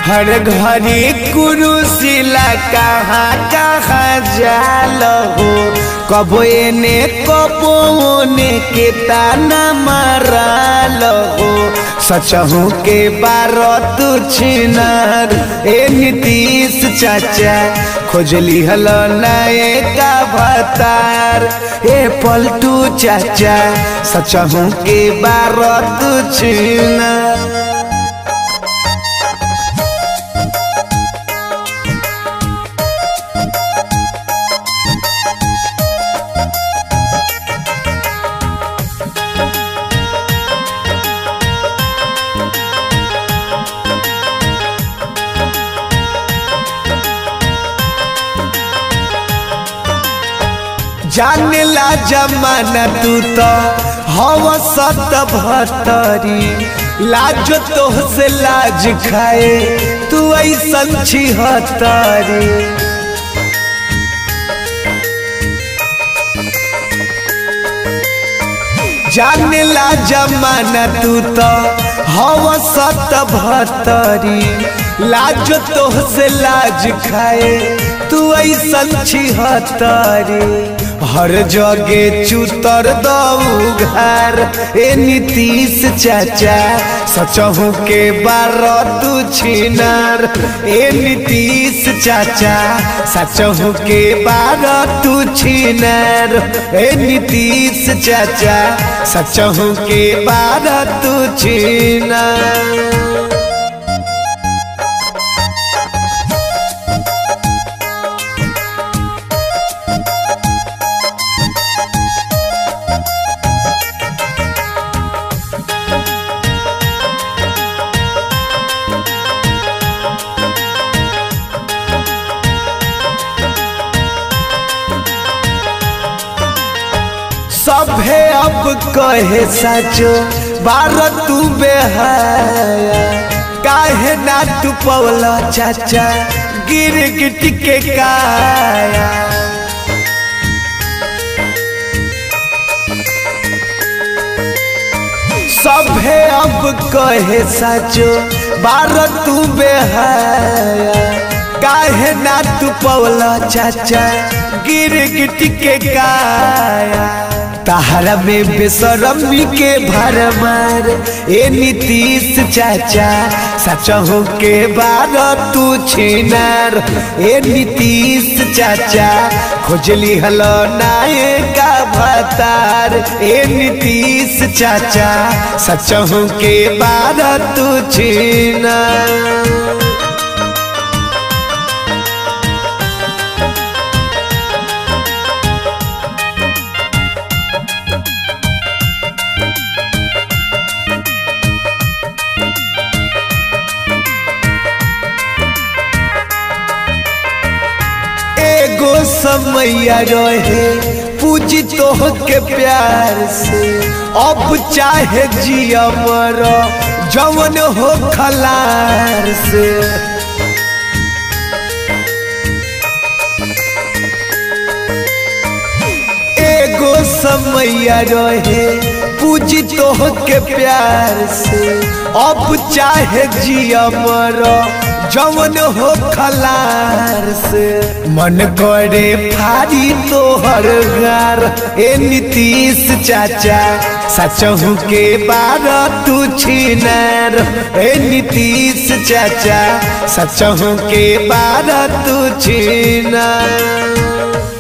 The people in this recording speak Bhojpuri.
हर घड़ी कुरुशिला कहाँ कहाँ जाल हो कबो एने कबो ओने के ताना मारल हो सचहू के बारह तू छिनार ए नीतीश चाचा खोजली हल नए का भतार ए पलटू चाचा सचहू के बारह तू छिनार जाने ला जमाना तू तो हव सत भतरी लाज तो से लाज खाए तू ऐसन छिहतरी जाने ला जमाना तू तो हव सत भतरी लाज तो से लाज खाए तू ऐसन छिहतरी हर जगे चुतर दऊ घर ए नीतीश चाचा सचहू के बारह तू छिनार ए नीतीश चाचा सचहू के बारह तू छिनार ए नीतीश चाचा सचहू के बारह तू छिनार सभे अब कहे सचो बारह तू बेहाया काहे ना तू पवला चाचा गिर गिट के काया सभे अब कहे सचो बारह तू बेहाया काहे ना तू पवला चाचा गिर गिट के काया तहरा में बेसरमी के भर मार ए नीतीश चाचा सचहू के बार तू छिनार ए नीतीश चाचा खोजली हल नाये का भतार ए नीतीश चाचा सचहू के बार तू छिनार एगो समैया रहे पूजी तो के प्यार से अब चाहे जिया मर जवन हो खलार से एगो समैया रहे पूजी तो के प्यार से अब चाहे जिया मर जवन हो खलार से मन करे फारी तोहर गार ए नीतीश चाचा सचहू के बारह तू छिनार ए नीतीश चाचा सचहू के बारह तू छिनार